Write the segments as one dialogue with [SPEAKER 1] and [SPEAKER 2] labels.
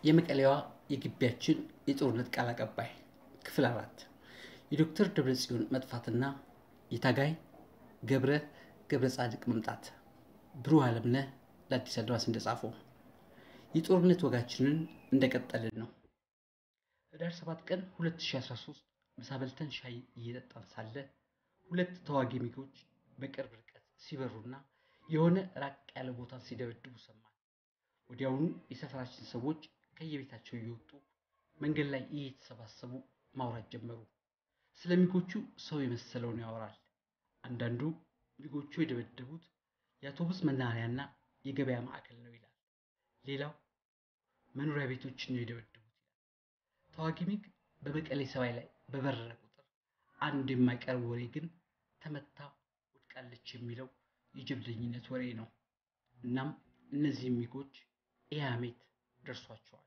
[SPEAKER 1] የመቀሌዋ የግቢያችን የጦርነት ቃል አቀባይ ክፍል አራት የዶክተር ደብረጽዮን መጥፋትና የታጋይ ገብረ ገብረ ጻድቅ መምጣት ብሩህ አለምነህ ለአዲስ አድማስ እንደጻፈው የጦርነት ወጋችንን እንደቀጠልን ነው። ህዳር 7 ቀን 2013 ምሳ በልተን ሻይ እየጠጣን ሳለ ሁለት ተዋጊ ሚጎች በቅርብ ርቀት ሲበሩና የሆነ ራቅ ያለ ቦታን ሲደበድቡ ሰማን። ወዲያውኑ የሰፈራችን ሰዎች ከየቤታቸው እየወጡ መንገድ ላይ እየተሰባሰቡ ማውራት ጀመሩ። ስለ ሚጎቹ ሰው የመሰለውን ያወራል። አንዳንዱ ሚጎቹ የደበደቡት የአውቶቡስ መናኸሪያና የገበያ ማዕከል ነው ይላል። ሌላው መኖሪያ ቤቶችን ነው የደበደቡት ይላል። ተዋጊ ሚግ በመቀሌ ሰማይ ላይ በበረረ ቁጥር አንድ የማይቀርብ ወሬ ግን ተመታ ወድቃለች የሚለው የጀብደኝነት ወሬ ነው። እናም እነዚህ ሚጎች ኢያሜት ደርሷቸዋል።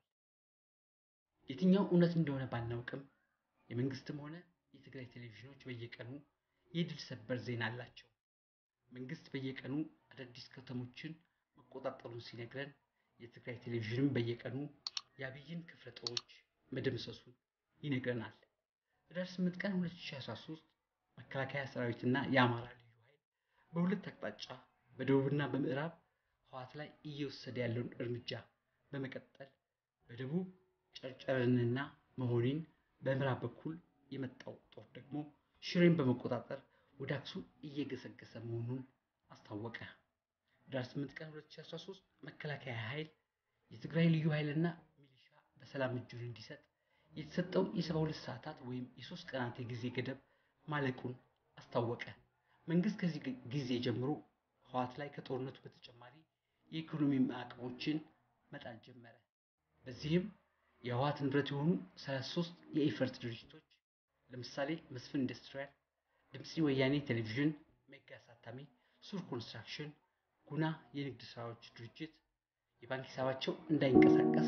[SPEAKER 1] የትኛው እውነት እንደሆነ ባናውቅም የመንግስትም ሆነ የትግራይ ቴሌቪዥኖች በየቀኑ የድል ሰበር ዜና አላቸው። መንግስት በየቀኑ አዳዲስ ከተሞችን መቆጣጠሩን ሲነግረን፣ የትግራይ ቴሌቪዥንም በየቀኑ የአብይን ክፍለ ጦሮች መደምሰሱን ይነግረናል። ህዳር 8 ቀን 2013 መከላከያ ሰራዊትና የአማራ ልዩ ኃይል በሁለት አቅጣጫ በደቡብና በምዕራብ ህዋት ላይ እየወሰደ ያለውን እርምጃ በመቀጠል በደቡብ ጨርጨርንና መሆኒን በምዕራብ በኩል የመጣው ጦር ደግሞ ሽሬን በመቆጣጠር ወደ አክሱም እየገሰገሰ መሆኑን አስታወቀ። ህዳር 8 ቀን 2013 መከላከያ ኃይል የትግራይ ልዩ ኃይልና ሚሊሻ በሰላም እጁን እንዲሰጥ የተሰጠው የ72 ሰዓታት ወይም የሶስት ቀናት የጊዜ ገደብ ማለቁን አስታወቀ። መንግስት ከዚህ ጊዜ ጀምሮ ህዋት ላይ ከጦርነቱ በተጨማሪ የኢኮኖሚ ማዕቀቦችን መጣል ጀመረ። በዚህም የህዋት ንብረት የሆኑ 33 የኢፈርት ድርጅቶች ለምሳሌ መስፍን ኢንዱስትሪያል፣ ድምፂ ወያኔ ቴሌቪዥን፣ ሜጋ አሳታሚ፣ ሱር ኮንስትራክሽን፣ ጉና የንግድ ስራዎች ድርጅት የባንክ ሂሳባቸው እንዳይንቀሳቀስ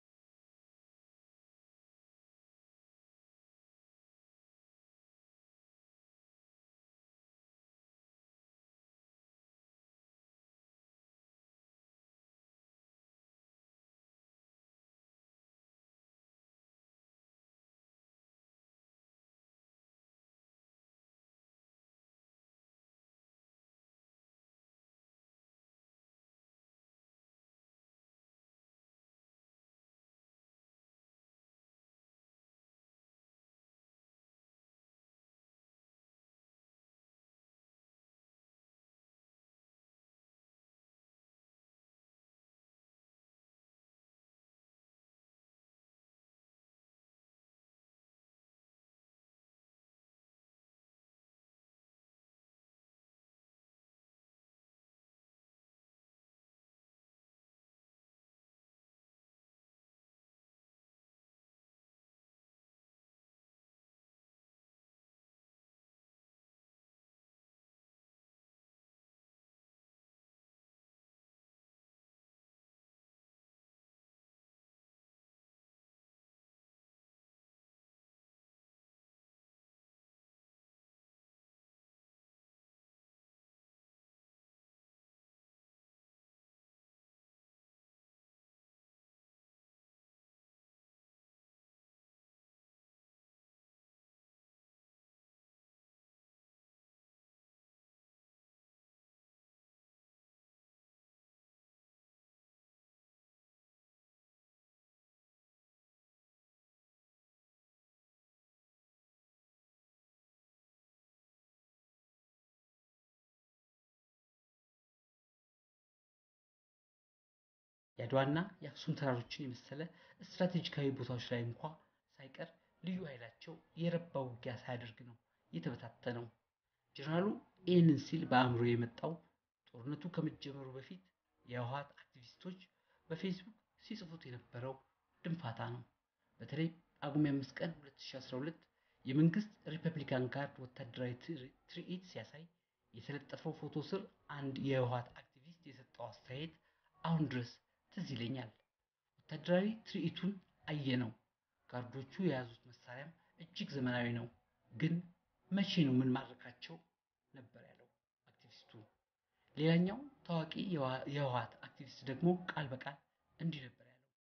[SPEAKER 1] የአድዋና የአክሱም ተራሮችን የመሰለ ስትራቴጂካዊ ቦታዎች ላይ እንኳ ሳይቀር ልዩ ኃይላቸው የረባ ውጊያ ሳያደርግ ነው የተበታተነው። ጀነራሉ ይህንን ሲል በአእምሮ የመጣው ጦርነቱ ከመጀመሩ በፊት የህወሓት አክቲቪስቶች በፌስቡክ ሲጽፉት የነበረው ድንፋታ ነው። በተለይ ጳጉሜ 5 ቀን 2012 የመንግስት ሪፐብሊካን ጋርድ ወታደራዊ ትርኢት ሲያሳይ የተለጠፈው ፎቶ ስር አንድ የህወሓት አክቲቪስት የሰጠው አስተያየት አሁን ድረስ ትዝ ይለኛል። ወታደራዊ ትርኢቱን አየነው። ጋርዶቹ የያዙት መሳሪያም እጅግ ዘመናዊ ነው። ግን መቼ ነው ምን ማድረካቸው ነበር ያለው አክቲቪስቱ። ሌላኛው ታዋቂ የህወሓት አክቲቪስት ደግሞ ቃል በቃል እንዲህ ነበር ያለው።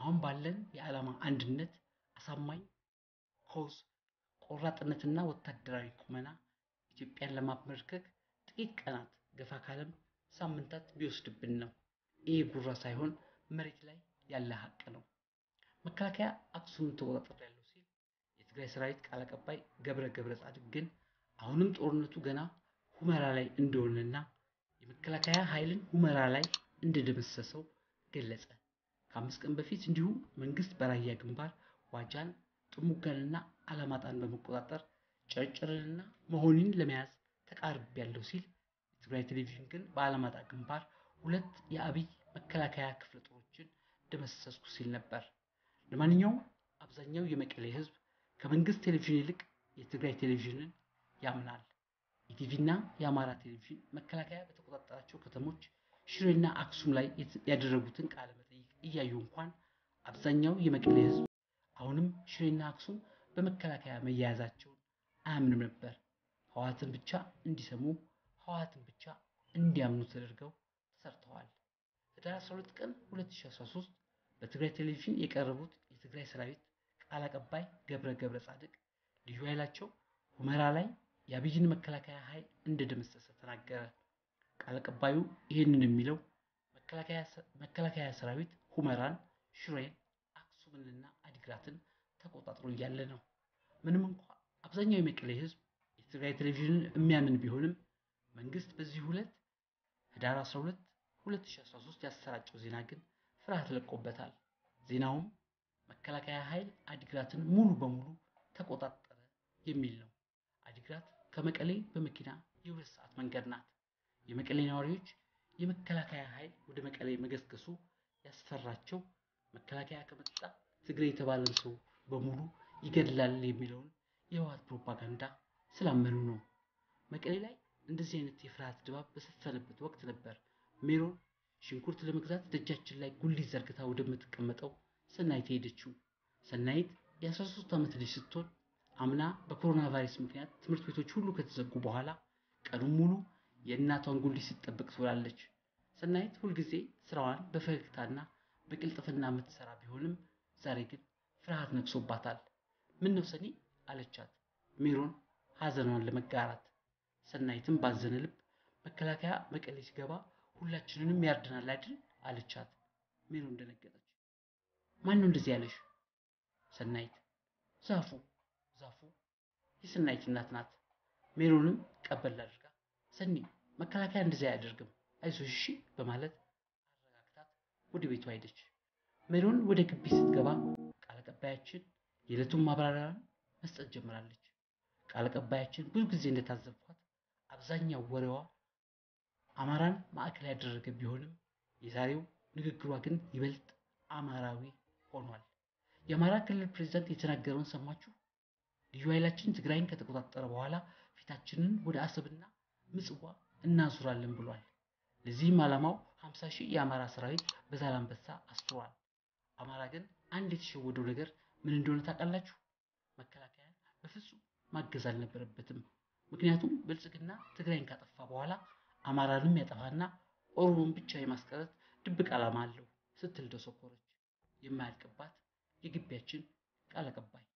[SPEAKER 1] አሁን ባለን የዓላማ አንድነት፣ አሳማኝ ኮዝ፣ ቆራጥነትና ወታደራዊ ቁመና ኢትዮጵያን ለማንበርከክ ጥቂት ቀናት ገፋ ካለም ሳምንታት ቢወስድብን ነው። ይህ ጉራ ሳይሆን መሬት ላይ ያለ ሀቅ ነው። መከላከያ አክሱምን ተቆጣጥሬያለሁ ሲል የትግራይ ሰራዊት ቃል አቀባይ ገብረ ገብረ ጻድቅ ግን አሁንም ጦርነቱ ገና ሁመራ ላይ እንደሆነና የመከላከያ ኃይልን ሁመራ ላይ እንደደመሰሰው ገለጸ። ከአምስት ቀን በፊት እንዲሁ መንግስት በራያ ግንባር ዋጃን፣ ጥሙጋንና አላማጣን በመቆጣጠር ጨርጨርንና መሆኒን ለመያዝ ተቃርቤያለሁ ሲል የትግራይ ቴሌቪዥን ግን በአላማጣ ግንባር ሁለት የአብይ መከላከያ ክፍለ ጦሮችን ደመሰስኩ ሲል ነበር። ለማንኛውም አብዛኛው የመቀሌ ህዝብ ከመንግስት ቴሌቪዥን ይልቅ የትግራይ ቴሌቪዥንን ያምናል። ኢቲቪና የአማራ ቴሌቪዥን መከላከያ በተቆጣጠራቸው ከተሞች ሽሬና አክሱም ላይ ያደረጉትን ቃለ መጠይቅ እያዩ እንኳን አብዛኛው የመቀሌ ህዝብ አሁንም ሽሬና አክሱም በመከላከያ መያያዛቸውን አያምንም ነበር። ህወሓትን ብቻ እንዲሰሙ ህወሓትን ብቻ እንዲያምኑ ተደርገው ተሰርተዋል። ህዳር 12 ቀን 2013 በትግራይ ቴሌቪዥን የቀረቡት የትግራይ ሰራዊት ቃል አቀባይ ገብረ ገብረ ጻድቅ ልዩ ኃይላቸው ሁመራ ላይ የአብይን መከላከያ ኃይል እንደደመሰሰ ተናገረ። ቃል አቀባዩ ይህንን የሚለው መከላከያ ሰራዊት ሁመራን፣ ሽሬን፣ አክሱምንና አዲግራትን ተቆጣጥሮ እያለ ነው። ምንም እንኳ አብዛኛው የመቀሌ ህዝብ የትግራይ ቴሌቪዥንን የሚያምን ቢሆንም መንግስት በዚህ ሁለት ህዳር 12 2013 ያሰራጨው ዜና ግን ፍርሃት ለቆበታል። ዜናውም መከላከያ ኃይል አዲግራትን ሙሉ በሙሉ ተቆጣጠረ የሚል ነው። አዲግራት ከመቀሌ በመኪና የሁለት ሰዓት መንገድ ናት። የመቀሌ ነዋሪዎች የመከላከያ ኃይል ወደ መቀሌ መገስገሱ ያስፈራቸው መከላከያ ከመጣ ትግሬ የተባለን ሰው በሙሉ ይገድላል የሚለውን የህወሓት ፕሮፓጋንዳ ስላመኑ ነው። መቀሌ ላይ እንደዚህ አይነት የፍርሃት ድባብ በሰፈነበት ወቅት ነበር ሜሮን ሽንኩርት ለመግዛት ደጃችን ላይ ጉሊት ዘርግታ ወደምትቀመጠው ሰናይት ሄደችው። ሰናይት የ13 ዓመት ልጅ ስትሆን አምና በኮሮና ቫይረስ ምክንያት ትምህርት ቤቶች ሁሉ ከተዘጉ በኋላ ቀኑን ሙሉ የእናቷን ጉሊት ስትጠብቅ ትውላለች። ሰናይት ሁልጊዜ ስራዋን በፈገግታና በቅልጥፍና የምትሰራ ቢሆንም ዛሬ ግን ፍርሃት ነግሶባታል። ምን ነው ሰኒ አለቻት ሜሮን ሀዘኗን ለመጋራት። ሰናይትም ባዘነ ልብ መከላከያ መቀሌ ሲገባ ሁላችንንም ያርደናል አይደል አለቻት። ሜሮን ደነገጠች። ማን ነው እንደዚህ ያለሽ? ሰናይት ዛፉ ዛፉ የሰናይት እናት ናት። ሜሮንም ቀበል አድርጋ ሰኒ መከላከያ እንደዚህ አያደርግም አይዞሽ እሺ በማለት አረጋግታት ወደ ቤቷ ሄደች። ሜሮን ወደ ግቢ ስትገባ ቃል አቀባያችን የዕለቱን ማብራሪያን መስጠት ጀምራለች። ቃል አቀባያችን ብዙ ጊዜ እንደታዘብኳት አብዛኛው ወሬዋ አማራን ማዕከል ያደረገ ቢሆንም የዛሬው ንግግሯ ግን ይበልጥ አማራዊ ሆኗል። የአማራ ክልል ፕሬዝዳንት የተናገረውን ሰማችሁ? ልዩ ኃይላችን ትግራይን ከተቆጣጠረ በኋላ ፊታችንን ወደ አሰብና ምጽዋ እናዙራለን ብሏል። ለዚህም ዓላማው 50 ሺህ የአማራ ሰራዊት በዛላንበሳ አስፍሯል። አማራ ግን አንድ የተሸወደው ነገር ምን እንደሆነ ታውቃላችሁ? መከላከያን በፍጹም ማገዝ አልነበረበትም። ምክንያቱም ብልጽግና ትግራይን ካጠፋ በኋላ አማራንም ያጠፋና ኦሮሞን ብቻ የማስቀረት ድብቅ ዓላማ አለው ስትል ደሰኮረች። የማያልቅባት የግቢያችን ቃል አቀባይ